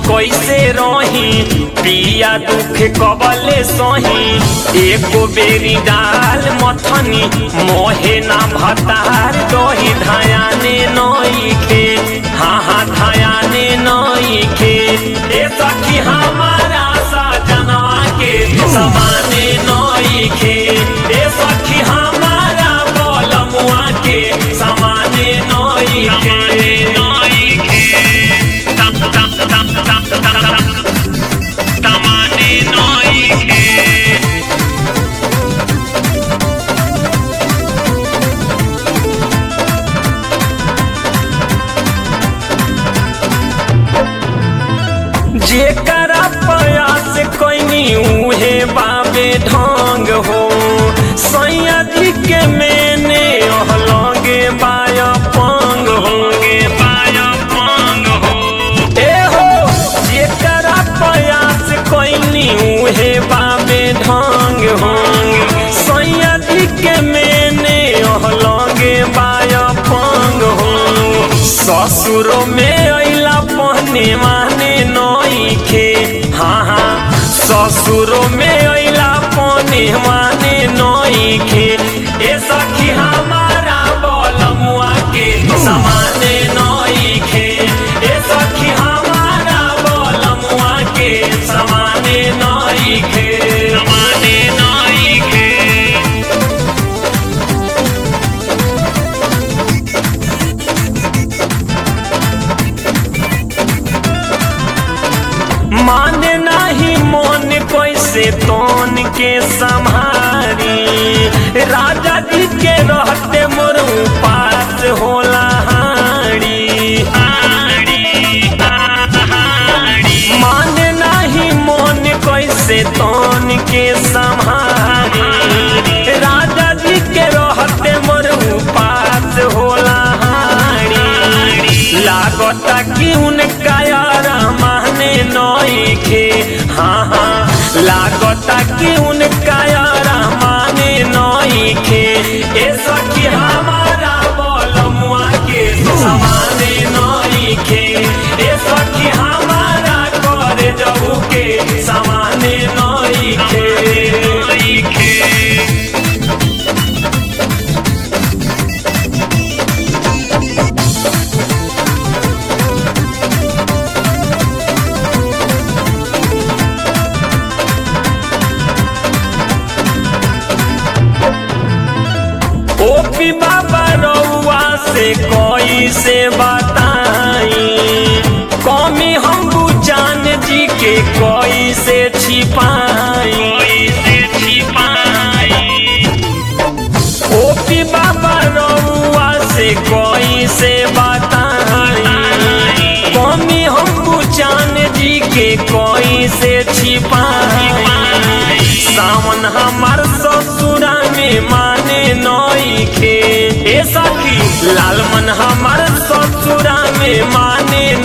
कैसे रही पिया दुख कबले सही एको बेरी डाल मथनी मोहे ना भतार दही धायाने नईखे हाँ हाँ धायाने नईखे ए सखी हमारा सजनवा के समाने नईखे ए सखी हमारा बलमुआ के समाने नईखे Tamane noike जेकरा प्रयास कैनी उहे बाबे ढंग हो सैया जी के मेने लगे बाया पंग हो Baya pang ho ए हो जेकरा प्रयास कैनी उहे बाबे ढंग हो सैया जी के मेने लगे बाया पंग हो ससुरो में अइला पहने माने नईखे हाँ हाँ ससुरो में अइला पहने माने नईखे ए सखी हमारा बलमुआ के समाने नईखे ए सखी हमारा बलमुआ के समाने नईखे Tamane noike माने नाही मन कैसे तोन के संहारी राजा जी के रहते मोर पास होला हारी माने नाही मन कैसे तोन के संहारी राजा जी के रहते मोर पास होला हारी लागता कि उनका यार माने नईखे हाँ हाँ लागता कि उनका यार माने नईखे ए सखी हमारा बलमुआ के समाने नईखे ए सखी हमारा करे जाऊ के समाने नईखे ओपी बाबा रउआ से कोई से बताई कमी हम जान जी के कोई से छिपाई ओपी बाबा रउआ से कोई से बताई कमी हम जान जी के कोई से छिपाई सावन हमार ससुरा में माने नईखे ए सखी लालमन हमार ससुरा में माने